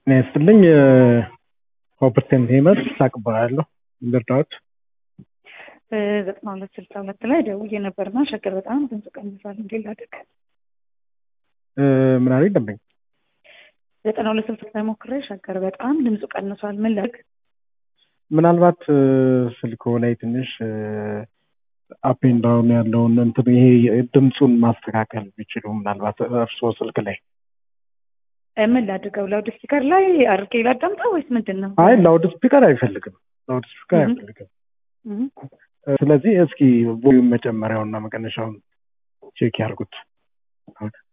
ጤና ይስጥልኝ ኦፕርቴንት ሄመር ይስሐቅ እባላለሁ። ልርዳዎት? ዘጠና ሁለት ስልሳ ሁለት ላይ ደውዬ ነበርና ሸገር በጣም ድምፁ ቀንሷል። እንዴት ላድርግ? ምን አለኝ ደንበኛ? ዘጠና ሁለት ስልሳ ላይ ሞክሬ ሸገር በጣም ድምፁ ቀንሷል። ምን ላድርግ? ምናልባት ስልኮ ላይ ትንሽ አፔን ዳውን ያለውን እንትን ይሄ ድምፁን ማስተካከል ቢችሉ ምናልባት እርስዎ ስልክ ላይ ምን ላድርገው? ላውድ ስፒከር ላይ አድርጌ ላዳምጠው ወይስ ምንድን ነው? አይ ላውድ ስፒከር አይፈልግም። ላውድ ስፒከር አይፈልግም። ስለዚህ እስኪ ቮሊዩም መጨመሪያውና መቀነሻውን ቼክ ያርጉት።